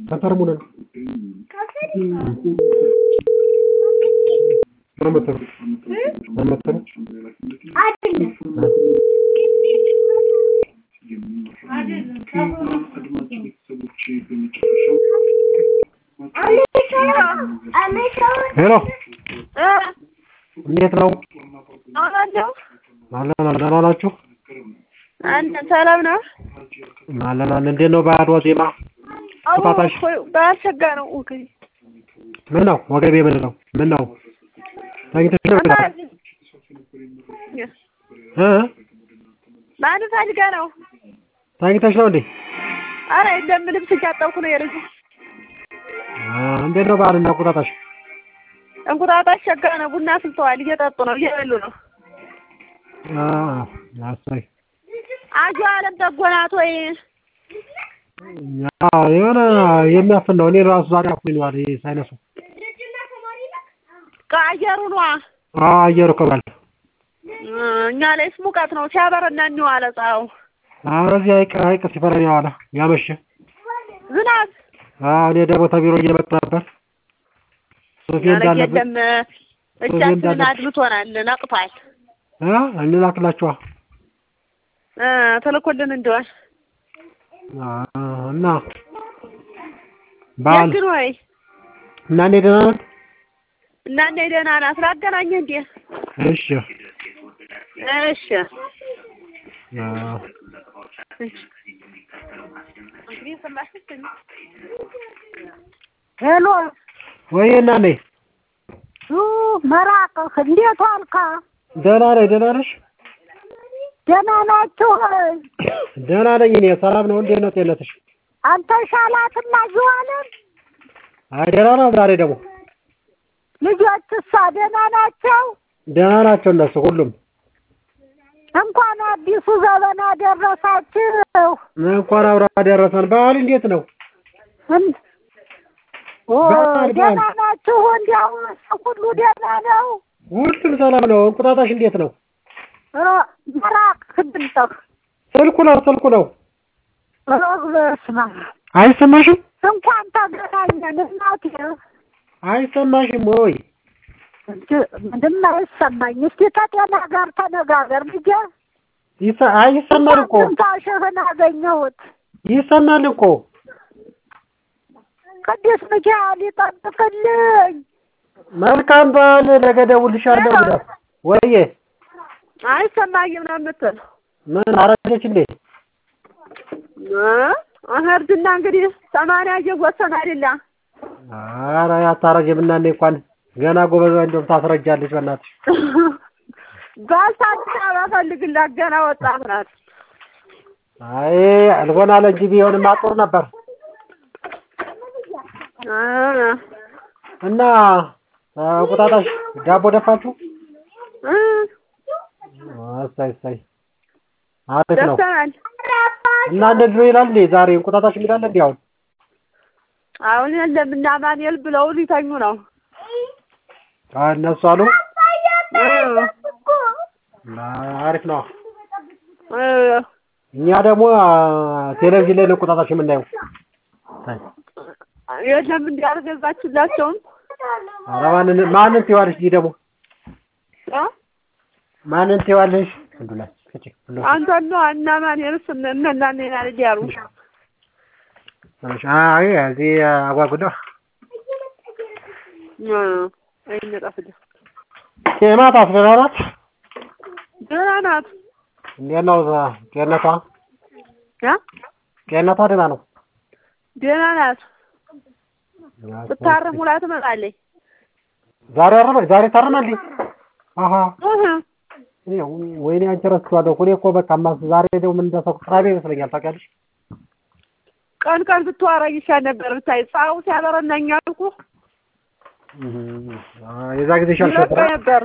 ሰፈር ሙሉ ነው። መመተሩ መመተሩ ሄሎ እንዴት ነው? አውቃለሁ። አለን አለን። ደህና ናችሁ? አንተ ሰላም ነው? አለን አለን። እንዴት ነው በዓል ዋዜማ? ቁጣጣሽ በአልሸጋ ነው። ወገቤ ምን ነው ወገቤ ምን ነው? ምን ነው ተኝተሽ ነው? እ ማን ፈልጋ ነው? ተኝተሽ ነው እንዴ? አረ የለም ልብስ እያጠብኩ ነው የልጁ። አ እንዴት ነው በዓልና ቁጣጣሽ? እንቁጣጣሽ ሸጋ ነው። ቡና አፍልተዋል፣ እየጠጡ ነው፣ እየበሉ ነው። አ አሳይ አጆ አለም ጠጎናት ወይ አዎ የሆነ የሚያፍን ነው። እኔ ራሱ ዛሬ አፍኖኝ ዋለ ይሄ ሳይነሱ። ከአየሩ ነዋ። አዎ አየሩ ከባል እኛ ላይስ ሙቀት ነው ሲያበረና እንዋለ ፀሐዩ። ኧረ እዚህ ሀይቅ ሀይቅ ሲፈረን የዋለ ያመሸ። ዝናብ አዎ እኔ ደግሞ ተቢሮ እየመጣ ነበር። ሶፊ ኧረ እንዳለበት የለም እጃችንን አድምቶናል፣ ነቅቷል። እ እንላክላችኋ እ ተልኮልን እንደሆነ አ እና በዓል የግን ወይ እና እንዴት ደህና ነን? እና እንደ ደህና ናት። ላገናኘህ እንዴ? እሺ እሺ አ ሄሎ ወይ እናኔ ኡ መራቅህ እንዴት ዋልካ? ደህና ነኝ። ደህና ነሽ? ደህና ናችሁ ወይ? ደህና ነኝ እኔ ሰላም ነው። እንዴት ነው ጤንነትሽ? አንተ ሻላትና ዥዋለን አይ ደህና ነው። ዛሬ ደግሞ ልጆችሳ ደህና ናቸው? ደህና ናቸው እነሱ ሁሉም። እንኳን አዲሱ ዘመን አደረሳችሁ። እንኳን አብራ ደረሰን። በዓል እንዴት ነው? እን- ኦ በዓል ደህና በዓል ናችሁ? እንዲያው ሁሉ ደህና ነው? ሁሉም ሰላም ነው። እንቁጣጣሽ እንዴት ነው? ኧረ መራቅህ ድምፅህ ስልኩ ነው ስልኩ ነው። ኧረ በስመ አብ አይሰማሽም? እንኳን ተገናኘን እናቴ። አይሰማሽም ወይ? እንጂ ምንም አይሰማኝ። እስኪ ከጤና ጋር ተነጋገር ልጄ። ይሰ- አይ ይሰማል እኮ ትንፋሽህን አገኘሁት። ይሰማል እኮ። ቅዱስ ሚካኤል ይጠብቅልኝ። መልካም በዓል። ነገ እደውልልሻለሁ። ብለህ ወይዬ አይሰማኝም ነው የምትል ምን አረጀች እንዴ? እርጅና እንግዲህ ሰማንያ እየወሰን አይደለ ኧረ አታረጅም እና እኔ እንኳን ገና ጎበዝ እንደውም ታስረጃለች። በእናትሽ ባልታ አዲስ አበባ ፈልግላት ገና ወጣት ናት። አይ አልሆን አለ እንጂ ቢሆንማ ጥሩ ነበር። እ እና እንቁጣጣሽ ዳቦ ደፋችሁ? እ እሰይ እሰይ አሪፍ ነው። ደርሰናል። እና እንደዚህ ነው ይላል እንዴ ዛሬ እንቁጣጣሽ የሚላል እንዴ አሁን? አሁን የለም እና ማንኤል ብለው ሊተኙ ነው። አይ እነሱ አሉ እ አሪፍ ነው። እ እኛ ደግሞ ቴሌቪዥን ላይ ነው እንቁጣጣሽ የምናየው። የለም እንዲህ አልገዛችላቸውም። ኧረ ማንን ማንን ትይዋለሽ? ይህ ደግሞ እ ማንን ትይዋለሽ? እንዱ ላይ እቺ ሁሉ አንተን ነው እና ማንኤልስ እነ እነ እኔን አይደል ያሉ አይ እዚህ አጓጉዳ እ አይነጣፍልህ ኬማት አስደናናት ደህና ናት። እንዴት ነው ጤንነቷ? እ ጤንነቷ ደህና ነው። ደህና ናት። ብታርም ውላ ትመጣለች። ዛሬ አረመ ዛሬ ታረማልኝ። አሀ እህ ወይኔ አንቺ ረስቼዋለሁ። እኔ እኮ በቃ ማስ ዛሬ ደግሞ ምን እንደሰው ቅራቤ ይመስለኛል። ታውቂያለሽ? ቀን ቀን ብትዋረኝ ይሻል ነበር ብታይ ፀሐዩ ሲያበረናኝ አልኩ የዛ ጊዜ ይለቀ ሻልሸብራ ነበር።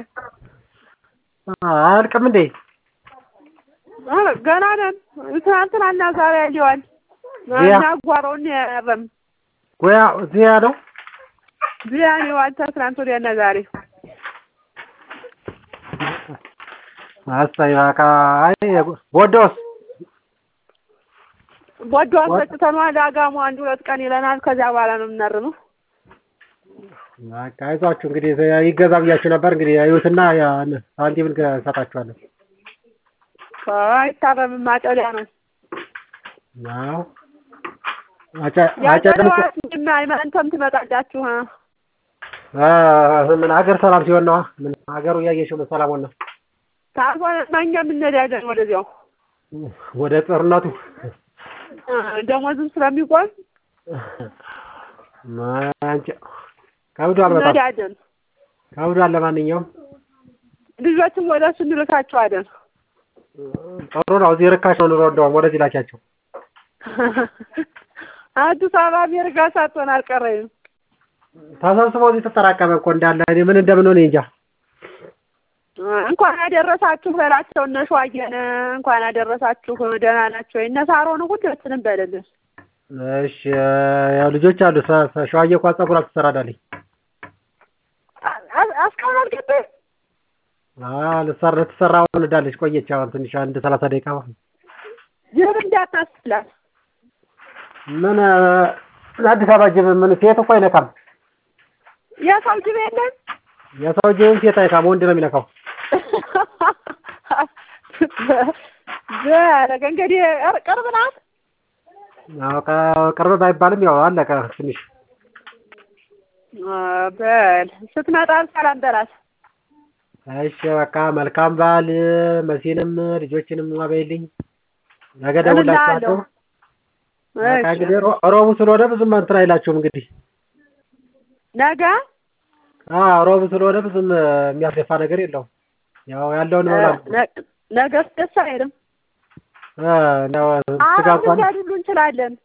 አያልቅም እንዴ? ኧረ ገና ነን። ትናንትናና ዛሬ ያየዋል ዚያ እና ጓሮውን ያረም ጎያ ዚያ ነው ዚያን የዋልታ ትናንት ወዲያና ዛሬ አስተይ በቃ አይ ቦዶስ ቦዶ አሰጥተነዋል። አጋሙ አንድ ሁለት ቀን ይለናል። ከዚያ በኋላ ነው የምናርመው። በቃ አይዟችሁ እንግዲህ ይገዛ ብያችሁ ነበር። እንግዲህ እዩትና ያን ሳንቲም እንሰጣችኋለን። አይታረምም፣ ማጨሊያ ነው። አዎ አጨ- አጨድም እኮ- ያጨለዋት አይመንተም ትመጣላችሁ። አ? አ- ምን ሀገር ሰላም ሲሆን ነዋ። ምን ሀገሩ እያየሽው ምን ሰላም ሆነ ካልሆነማ እኛም እንሄዳለን ወደዚያው ወደ ጦርነቱ አ፣ ደሞዝም ስለሚቆም አንቺ ከብዷል፣ በጣም እንሄዳለን። ከብዷል። ለማንኛውም ልጆችም ወደ እሱ እንልካቸዋለን። ጥሩ ነው። እዚህ ርካሽ ነው ኑሮ። እንደውም ወደዚህ ላኪያቸው። አዲስ አበባ አሜሪካ ሳትሆን አልቀረኝም። ተሰብስበው እዚህ ተጠራቀመ እኮ እንዳለ እኔ ምን እንደምንሆን እኔ እንጃ። እንኳን አደረሳችሁ በላቸው። እነ ሸዋዬን እንኳን አደረሳችሁ ደህና ናቸው። እነ ሳሮን ሁላችንም በልልን። እሺ ያው ልጆች አሉ። ሰ- ሰ- ሸዋዬ እኮ ፀጉሯ ትሰራዳለች። እስካሁን አልገባኝም። አዎ ልትሰራ ልትሰራ አሁን እንዳለች ቆየች። አሁን ትንሽ አንድ ሰላሳ ደቂቃ ጅብ እንዳታስላት። ምን አዲስ አበባ ጅብ ምን ሴት እኮ አይነካም። የሰው ጅብ የለም። የሰው ጅብም ሴት አይነካም፣ ወንድ ነው የሚነካው። በረገ እንግዲህ ቅርብ ናት። አዎ ቀ- ቅርብ ባይባልም ያው አለቀ ትንሽ በል ስትመጣ ሰላም በላት። እሺ በቃ መልካም በዓል። መሲንም ልጆችንም አበይልኝ። ነገ ደውላችኋለሁ። በቃ እንግዲህ ሮ- ሮቡ ስለሆነ ብዙም እንትን አይላችሁም እንግዲህ ነገ አዎ ሮቡ ስለሆነ ብዙም የሚያስደፋ ነገር የለውም። ያው ያለውን ይሆናል። ነ- ነገስ ደስ አይልም። እንደው ስጋ አሁን እንኳን ልንሄድ ሁሉ እንችላለን።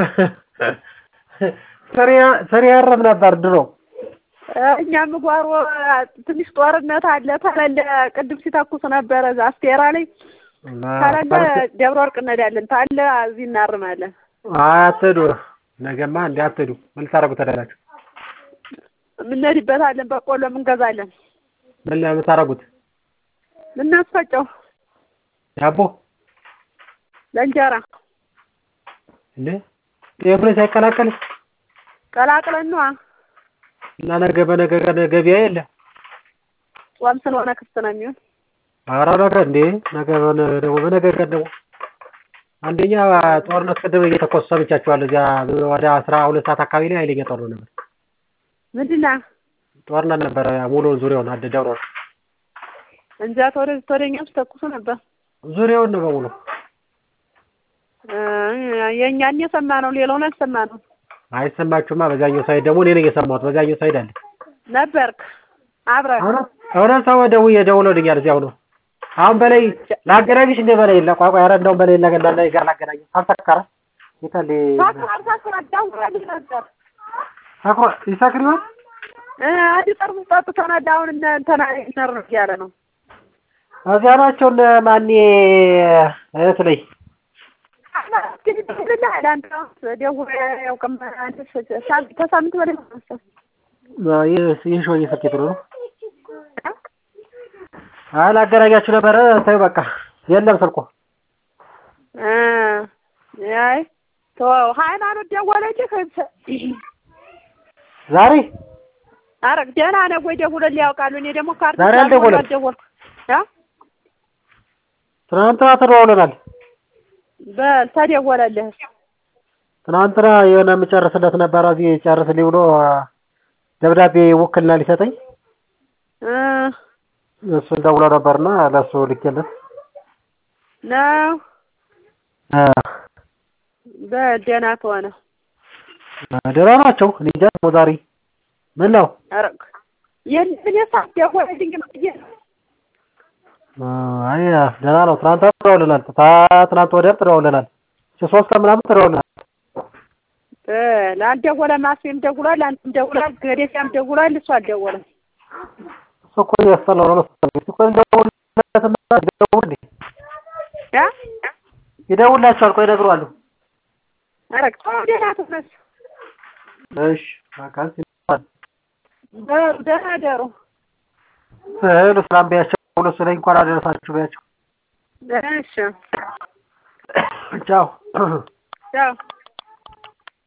ስሪ- ስሪ ያረብ ነበር ድሮ። እኛም ጓሮ ትንሽ ጦርነት አለ ተለለ ቅድም ሲተኩስ ነበረ እዛ አስቴራ ላይ ተለለ ደብረ ወርቅ እንሄዳለን ታለ እዚህ እናርማለን። አትሄዱ። ነገማ እንዲ አትሄዱ። ምን ልታደርጉ ተደላችሁ? የምንሄድበታለን በቆሎም እንገዛለን። ምን የምታደርጉት? ልናስፈጨው ዳቦ ለእንጀራ እንዴ ጤፍ ላይ ሳይቀላቀል ቀላቅለን ነዋ። እና ነገ በነገ ቀን ገበያ የለ። ጾም ስለሆነ ክፍት ነው የሚሆን። ኧረ ነገ እንዴ ነገ በነ- ደግሞ በነገ ቀን ደግሞ አንደኛ ጦርነት ቅድም እየተኮሱ ሰምቻችኋለሁ። እዚያ ወደ አስራ ሁለት ሰዓት አካባቢ ላይ ኃይለኛ ጦርነት ነበር። ምንድን ነው ጦርነት ነበረ ሙሉውን ዙሪያውን አደ ደብረ ወርቅ እንጃ ተወደ ተወደኛም ሲተኩሱ ነበር። ዙሪያውን ነው በሙሉ እ የእኛን የሰማ ነው ሌላውን አልሰማ ነው አይሰማችሁማ። በዛኛው ሳይድ ደግሞ እኔ ነኝ የሰማሁት። በዛኛው ሳይድ አለ ነበርክ አብረን እውነት እውነት ሰው ደውዬ ደውሎልኛል። እዚያው ነው አሁን በላይ ላገናኝሽ እንደ በላይ የለ ቋቋ ኧረ እንደውም በላይ ነገ እንዳለ ጋር ላገናኝ አልሰከረ ይታል ሳክራር ሳክራር ደውላለች ነበር ሰክሮ ይሰክር ይሆን እ አንድ ጠርሙስ ጠጥተናል። አሁን እነ እንትና ነር ነው እያለ ነው እዚያ ናቸው እነ ማኔ እህት ላይ ከሳምንት በላይ ይህ ሾ እየሰኬት ነው አይ ላገናኛችሁ ነበረ ታዩ በቃ የለም ስልኩ አይ ተወው። ሃይማኖት ደወለች። ዛሬ ኧረ ደህና ነው ወይ ደውሎልህ ያውቃሉ? እኔ ደግሞ ካርድ ዛሬ ስላልሞላሁ አልደወለም። አልደወልኩም። እ ትናንትና ተደዋውለናል። በል ተደወለልህ። ትናንትና የሆነ የምጨርስለት ነበረ እዚህ ጨርስልኝ ብሎ ደብዳቤ ውክልና ሊሰጠኝ እ እሱን ደውሎ ነበርና ለእሱ ልኬለት ነው እ በል ደህና ከሆነ ደህና ናቸው። እኔ እንጃ ደግሞ ዛሬ ምን ነው ኧረ የለም እኔ ሳትደውልልኝ ብዬ ነው። አይ ደህና ነው። ትናንት ተደዋውለናል። ታ- ትናንት ወዲያም ተደዋውለናል። ሶስት ቀን ምናምን ተደዋውለናል። በል አልደወለም። አስሜም ደውሏል፣ አንተም ደውሏል፣ ገዴሲያም ደውሏል። እሱ አልደወለም። እሱ እኮ እያስጠላው ነው መሰለኝ። እሱ እኮ ይደውልለትና ይደውል እንዴ እ ይደውላቸዋል። ቆይ ይነግሯሉ። ኧረ ተው ደህና ትነስ። እሺ በቃ እዚህ ይባል። በሉ ደህና ደሩ። እህሉ ሰላም ቢያቸው ሁለቱ ላይ እንኳን አደረሳችሁ ቢያቸው። እሺ ቻው ቻው